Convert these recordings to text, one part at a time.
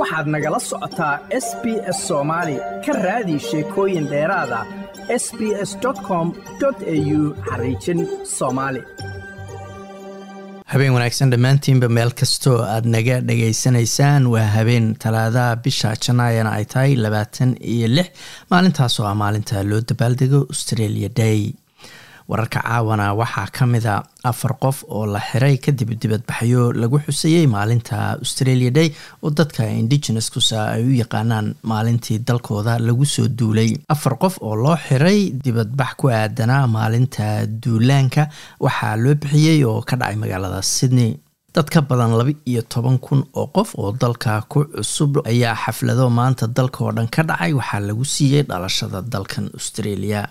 waxaad nagala socotaa s b s soomaali ka raadi sheekooyin dheeraada s b s com au xariijin soomaali habeen wanaagsan dhammaantiinba meel kastoo aad naga dhagaysanaysaan waa habeen talaadaha bisha janaayana ay tahay labaatan iyo lix maalintaasoo ah maalinta loo dabaaldego australia day wararka caawana waxaa ka mida afar qof oo la xiray kadib dibadbaxyo lagu xusayey maalinta australia day oo dadka indigenouska ay u yaqaanaan maalintii dalkooda lagu soo duulay afar qof oo loo xiray dibadbax ku aadanaa maalinta duulaanka waxaa loo bixiyey oo ka dhacay magaalada sydney dad ka badan laba iyo toban kun oo qof oo dalka ku cusub ayaa xaflado maanta dalka oo dhan ka dhacay waxaa lagu siiyey dhalashada dalkan australia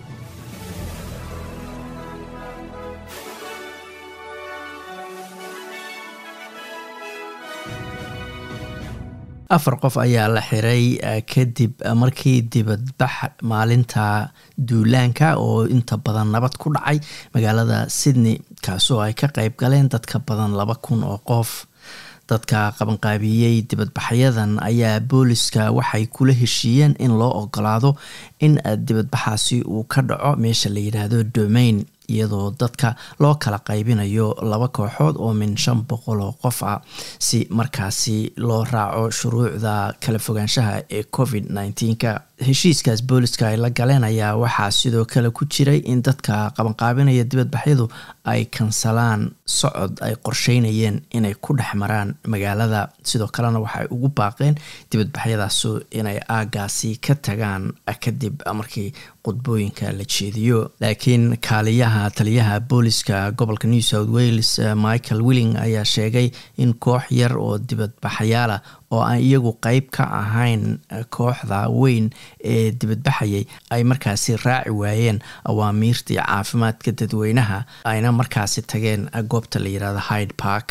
afar qof ayaa la xiray kadib markii dibadbax maalinta duulaanka oo inta badan nabad ku dhacay magaalada sydney kaasoo ay ka qeyb galeen dad ka badan laba kun oo qof dadka qabanqaabiyey dibadbaxyadan ayaa booliska waxay kula heshiiyeen in loo ogolaado in dibadbaxaasi uu ka dhaco meesha la yidhaahdo domain iyadoo dadka loo kala qaybinayo laba kooxood oo min shan boqol oo qof ah si markaasi loo raaco shuruucda kala fogaanshaha ee covid nneteen-ka heshiiskaas booliska ay la galeen ayaa waxaa sidoo kale ku jiray in dadka qabanqaabinaya dibadbaxyadu ay kansalaan socod ay qorsheynayeen inay ku dhex maraan magaalada sidoo kalena waxay ugu baaqeen dibadbaxyadaasu inay aagaasi ka tagaan kadib markii qudbooyinka la jeediyo laakiin kaaliyaha taliyaha booliska gobolka new south wales michael willing ayaa sheegay in koox yar oo dibadbaxyaala oo aan iyagu qeyb ka ahayn kooxda weyn ee dibadbaxayay ay markaasi raaci waayeen awaamiirtii caafimaadka dadweynaha ayna markaasi tageen goobta la yirahdo hyde park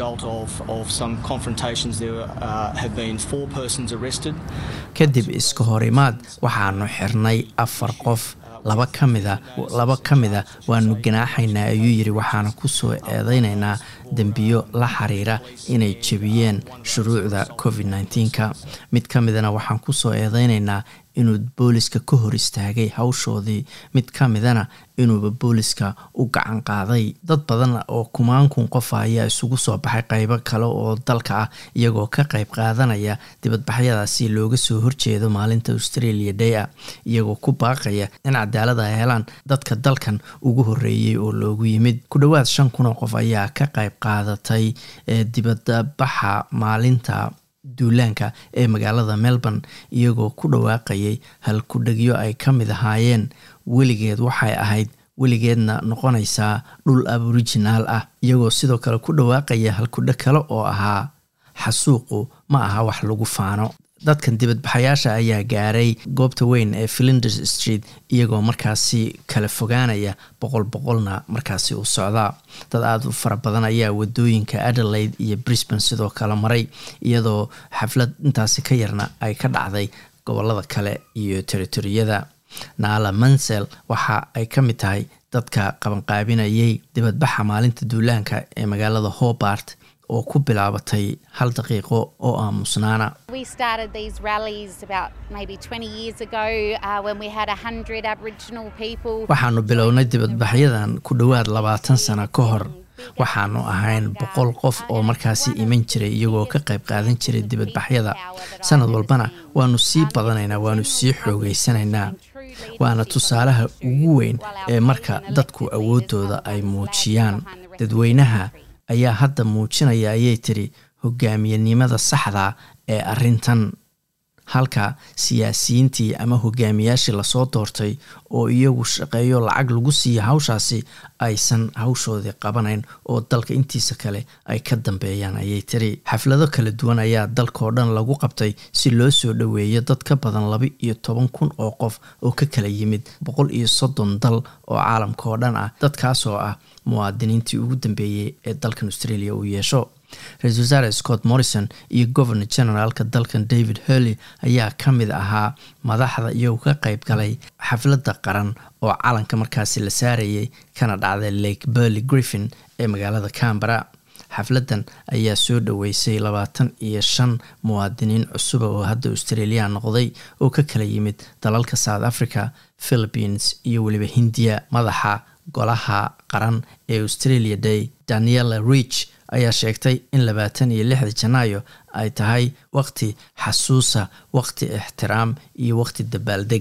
kadib iska horimaad waxaanu xirnay afar qof laba ka mida laba ka mida waanu ganaaxaynaa ayuu yiri waxaana kusoo eedeynaynaa dembiyo la xiriira inay jebiyeen shuruucda covid nneteen-ka mid ka midana waxaan kusoo eedeynaynaa inuu booliska ka hor istaagay hawshoodii mid ka midana inuuba booliska u gacan qaaday dad badan oo kumaankun qofa ayaa isugu soo baxay qeybo kale oo dalka ah iyagoo ka qeyb qaadanaya dibadbaxyadaasi looga soo horjeedo maalinta australia day a iyagoo ku baaqaya in cadaalad ay helaan dadka dalkan ugu horeeyey oo loogu yimid ku dhowaad shan kun oo qof ayaa ka qeyb qaadatay dibadbaxa maalinta duulaanka ee magaalada melbourne iyagoo ku dhawaaqayay halkudhegyo ay ka mid ahaayeen weligeed waxay ahayd weligeedna noqonaysaa dhul aborijinaal ah iyagoo sidoo kale ku dhawaaqaya halkudheg kale oo ahaa xasuuqu ma aha wax lagu faano dadkan dibadbaxayaasha ayaa gaaray goobta weyn ee flinders street iyagoo markaasi kala fogaanaya boqol boqolna markaasi u socdaa dad aada u fara badan ayaa wadooyinka adelaide iyo brisbane sidoo kale maray iyadoo xaflad intaasi ka yarna ay ka dhacday gobolada kale iyo territoriyada naala mansel waxa ay ka mid tahay dadka qabanqaabinayay dibadbaxa maalinta duulaanka ee magaalada hobart oo ku bilaabatay hal daqiiqo oo aamusnaana waxaanu bilownay dibadbaxyadan ku dhowaad labaatan sano ka hor waxaanu ahayn boqol qof oo markaasi iman jiray iyagoo ka qayb qaadan jiray dibadbaxyada sanad walbana waanu sii badanaynaa waanu sii xoogeysanaynaa waana tusaalaha ugu weyn ee marka dadku awoodooda ay muujiyaan dadweynaha ayaa hadda muujinaya ayay tiri hogaamiyenimada saxda ee arrintan halka siyaasiyiintii ama hogaamiyaashii lasoo doortay oo iyagu shaqeeyo lacag lagu siiya hawshaasi aysan hawshoodii qabanayn oo dalka intiisa kale ay ka dambeeyaan ayay tiri xaflado kala duwan ayaa dalkaoo dhan lagu qabtay si loo soo dhoweeyo dad ka badan laba iyo toban kun oo qof oo ka kala yimid boqol iyo soddon dal oo caalamka oo dhan ah dadkaasoo ah muwaadiniintii ugu dambeeyey ee dalkan australia uu yeesho ra-isul wasaare scott morrison iyo governor generaalka dalkan david hurley ayaa ka mid ahaa madaxda iyagoo ka qeyb galay xafladda qaran oo calanka markaasi la saarayay kana dhacday lake burley griffin ee magaalada cambara xafladdan ayaa soo dhoweysay labaatan iyo shan muwaadiniin cusuba oo hadda australia noqday oo ka kala yimid dalalka south africa philippines iyo weliba hindiya madaxa golaha qaran ee australia day daniela rich ayaa sheegtay in labaatan iyo lixda janaayo ay tahay waqti xasuusa waqti ixtiraam iyo waqti dabaaldeg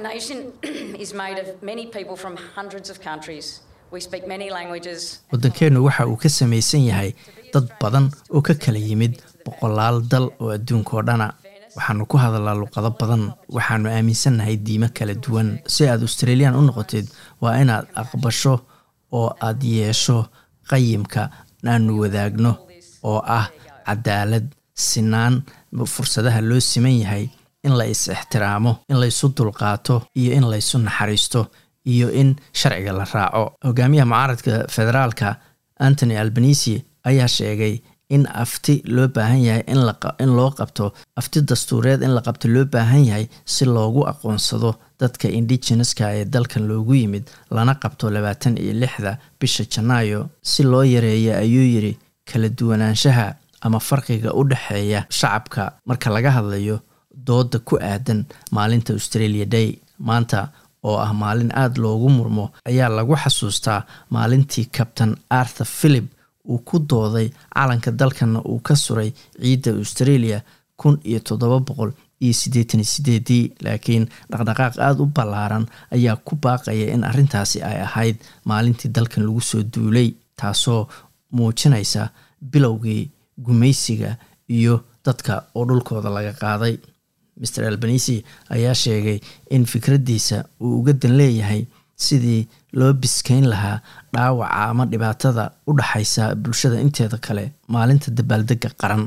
waddankeennu waxa uu ka samaysan yahay dad badan oo ka kala yimid boqolaal dal oo adduunkaoo dhana waxaanu ku hadalnaa luqado badan waxaanu aaminsannahay diimo kala duwan si aad australian u noqotid waa inaad aqbasho oo aad yeesho qayimka aanu wadaagno oo ah cadaalad sinaan fursadaha loo siman yahay in la is ixtiraamo in laysu dulqaato iyo in laysu naxariisto iyo in sharciga la raaco hogaamiyaha mucaaradka federaalka antony albanisi ayaa sheegay in afti loo baahan yahay in loo qabto afti dastuureed in la qabto loo baahan yahay si loogu aqoonsado dadka indigeneska ee dalkan loogu yimid lana qabto labaatan iyo lixda bisha janaayo si loo yareeyo ayuu yidhi kala duwanaanshaha ama farqiga u dhexeeya shacabka marka laga hadlayo dooda ku aadan maalinta australia day maanta oo ah maalin aada loogu murmo ayaa lagu xasuustaa maalintii kabtan arthur philip uu ku dooday calanka dalkana uu ka suray ciidda australia kun iyo toddoba boqol iyo siddeetan iyo sideedii laakiin dhaqdhaqaaq aada u ballaaran ayaa ku baaqaya in arrintaasi ay ahayd maalintii dalkan lagu soo duulay taasoo muujinaysa bilowgii gumaysiga iyo dadka oo dhulkooda laga qaaday maer albanisi ayaa sheegay in fikraddiisa uu uga dan leeyahay sidii loo biskayn lahaa dhaawaca ama dhibaatada u dhaxaysa bulshada inteeda kale maalinta dabaaldega qaran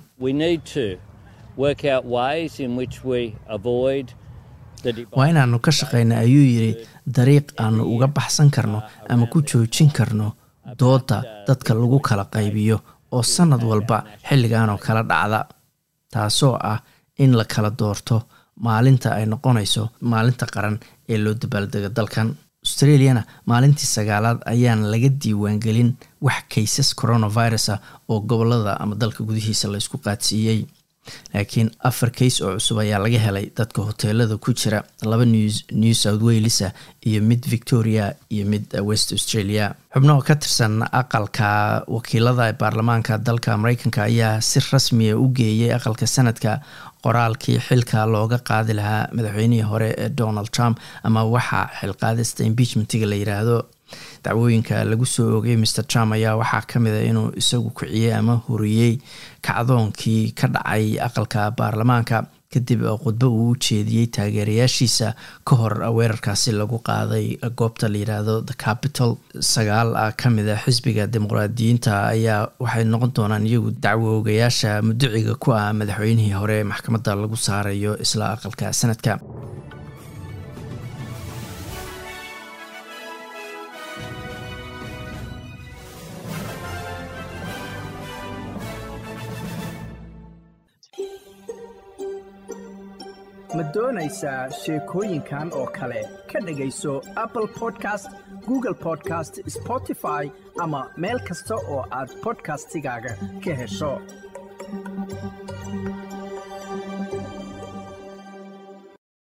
waa inaanu ka shaqayna ayuu yidhi dariiq aanu uga baxsan karno ama ku joojin karno dooda dadka lagu kala qaybiyo oo sannad walba xilliganoo kala dhacda taasoo ah in la kala doorto maalinta ay noqonayso maalinta qaran ee loo dabaaldego dalkan australiana maalintii sagaalaad ayaan laga diiwaangelin wax kaysas coronavirus ah oo gobolada ama dalka gudihiisa laysku qaadsiiyey laakiin afar kays oo cusub ayaa laga helay dadka hoteelada ku jira laba new south walesa iyo mid victoria iyo mid west australia xubnaho ka tirsan aqalka wakiilada ee baarlamaanka dalka mareykanka ayaa si rasmiya u geeyay aqalka sanadka qoraalkii xilka looga qaadi lahaa madaxweynihii hore ee donald trump ama waxaa xilqaadista impeachmentiga la yiraahdo dacwooyinka lagu soo oogay mr trump ayaa waxaa ka mid a inuu isagu kiciyey ama horiyey kacdoonkii ka dhacay aqalka baarlamaanka kadib khudbo uu u jeediyey taageerayaashiisa ka hor weerarkaasi lagu qaaday goobta la yiraahdo the capital sagaal ka mid a xisbiga dimuqraadiyiinta ayaa waxay noqon doonaan iyagu dacwoogayaasha muduciga ku ah madaxweynihii hore maxkamadda lagu saarayo isla aqalka sanadka ma doonaysaa sheekooyinkan oo kale ka dhegayso apple podcast google podcast spotify ama meel kasta oo aad bodkastigaaga ka hesho